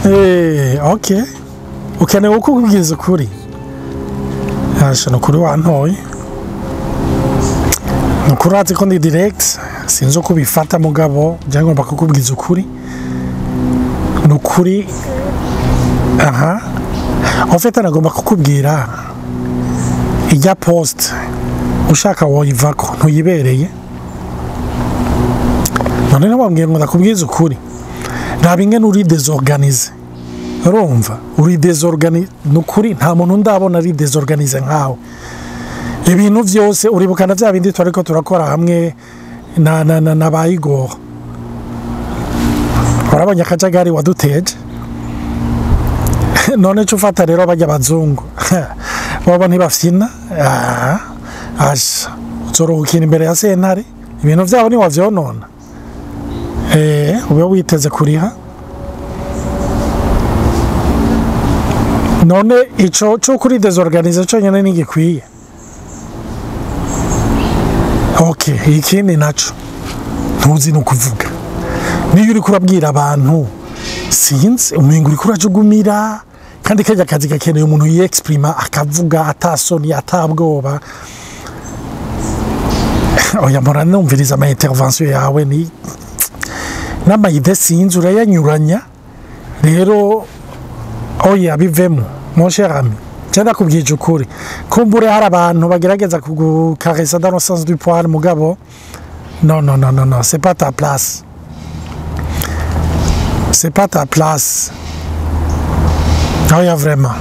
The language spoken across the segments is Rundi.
Eh, okay ukeneye uko ubwiza ukuri hasha ni ukuri wantoye ni ukuri urazi ko ndi direct sinzi uko ubifata mugabo njya ngomba kukubwiza ukuri ni ukuri aha ofete nagomba kukubwira ijya post ushaka woyivako ntuyibereye none nababwiye ngo ndakubwiza ukuri nta bingana uri desorganize urumva uri desorganize ni ukuri nta muntu ndabona ari desorganize nkawe ibintu byose uribukana bya bindi turi ko turakora hamwe na na na na ba igoro urabonye akajagari waduteje none cyo ufata rero bajya abazungu baba ntibafyina Ah, asha uzorohukira imbere ya sentare ibintu byabo ntiwabyonona eh ube witeze kuriha none ico cyo kuri desorganize cyonyine ntigikwiye ok ikindi naco ntuzi ni ukuvuga niyo uri kurabwira abantu sinzi umengo uri kurajugumira kandi kajya kazi gakeneye umuntu yexprima akavuga atasoni atabwoba oya mpora numviriza ama intervention yawe ni n'amayide sinzi urayanyuranya rero oya bivemo mon cher ami cyenda kubwije ukuri kumbure hari abantu bagerageza kugukaresa dans le sens du poil mugabo non non non non non c'est pas ta place c'est pas ta place oya vraiment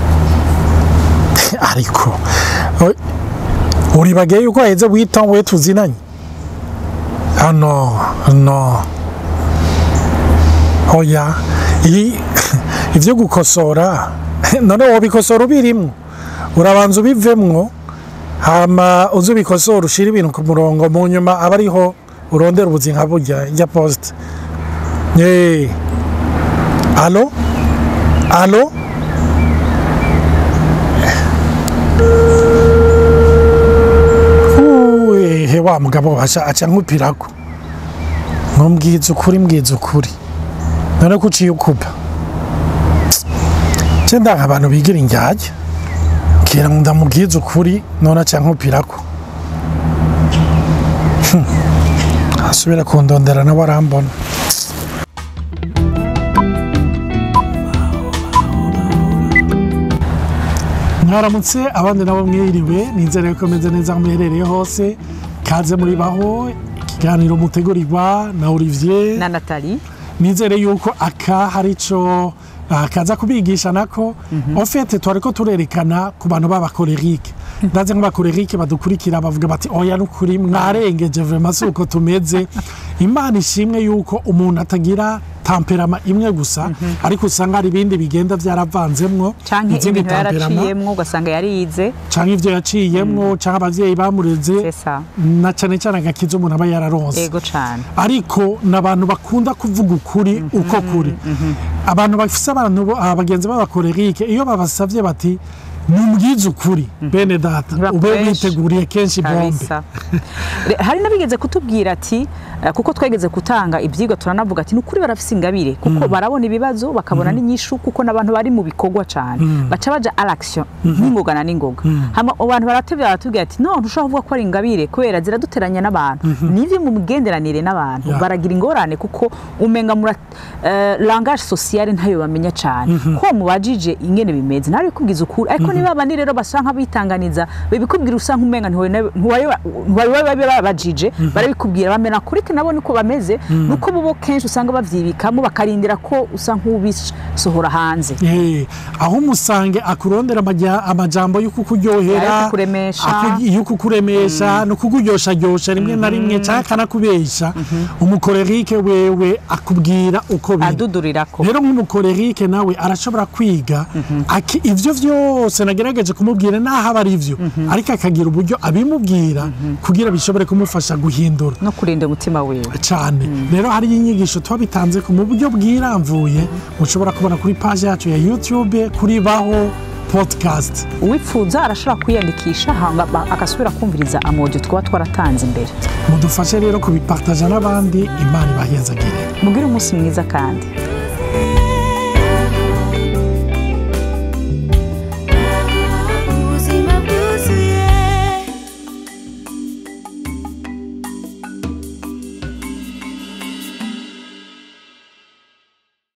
ariko o- uribageye yuko haheze wita we tuzinanye ah no no oya iyi ibyo gukosora none wabikosora ubirimo urabanza ubivemwo hama uzi ubikosora ushyira ibintu ku murongo mu nyuma aba ariho urondera ubuzi nka burya ijya posite yeee alo alo Uwe, wa mugabo aca aca nkupirako ntumbwiza ukuri mbwiza ukuri none ko uciye ukupa nce ndanga abantu bigira indyarya kera ngo ndamubwiza ukuri none aca nkupirako Hmm. asubira kundondera nawe arambona mwaramutse abandi nabo mwiriwe nizere ko meze neza aho muherereye hose kaze muri baho ikiganiro mutegurirwa na olivier na natali nizere yuko aka hari icyo ah, kaza kubigisha nako ofete twari ko turerekana ku bantu b'abakorerike ndaze nk'abakorerike badukurikira bavuga bati oya nukuri mwarengeje vrema si uko tumeze imana ishimwe yuko umuntu atagira tamperama imwe gusa ariko usanga hari ibindi bigenda byaravanzemwo canke izindi ibintu temperament. yaraciyemwo ugasanga yarize canke ivyo yaciyemwo canke abavyeyi bamureze C'est ça. na cane cane agakiza umuntu aba yararonse ego cane ariko ni abantu bakunda kuvuga ukuri uko kuri abantu bafise abantu bo- ah, bagenzi b'abakorerike iyo babasavye bati mumbwize ukuri bene data ube Ntibakoresha. witeguriye kenshi bombe kabisa Re- hari n'abigeze kutubwira ati eh, kuko twegeze gutanga ibyigwa turanavuga ati ni ukuri barafise ingabire kuko barabona ibibazo bakabona n'inyishu kuko n'abantu bari mu bikorwa cyane baca baja à l'action n'ingoga na n'ingoga hama abantu baratubwira baratubwira ati no ntushobora kuvuga ko ari ingabire kubera ziraduteranya n'abantu nivyo mu migenderanire n'abantu Yeah. baragira ingorane kuko umenga mura eh, langage sociale ntayo bamenya cyane ko mubajije ingene bimeze nawe kubwiza ukuri ariko niba abandi rero basa nk'abitanganiza babikubwira usa nk'umenga ntiwari babajije barabikubwira bamena kuri ke nabo niko bameze nuko bo kenshi usanga bavyibikamo bakarindira ko usa nk'ubisohora hanze Eh, aho umusange akurondera amajya- amajambo yo kukuryohera Ayo kukuremesha. aku- yo kukuremesha no kukuryosharyoshya rimwe na rimwe cyangwa akanakubesha umukorerike wewe akubwira uko biri adudurirako rero nk'umukorerike nawe arashobora kwiga aki- ivyo vyose nagerageje kumubwira naho aba ari vyo ariko akagira uburyo abimubwira kugira bishobore kumufasha guhindura no kurinda umutima wiwe cyane rero hari inyigisho tuba bitanze ku mu buryo bwiramvuye mushobora kubona kuri paji yacu ya youtube kuri baho podcast uwipfuza arashobora kwiyandikisha hanga ba- agasubira kumviriza amodiyo twaba twaratanze imbere mudufashe rero kubipartaja n'abandi imana ibahezagire mugire umunsi mwiza kandi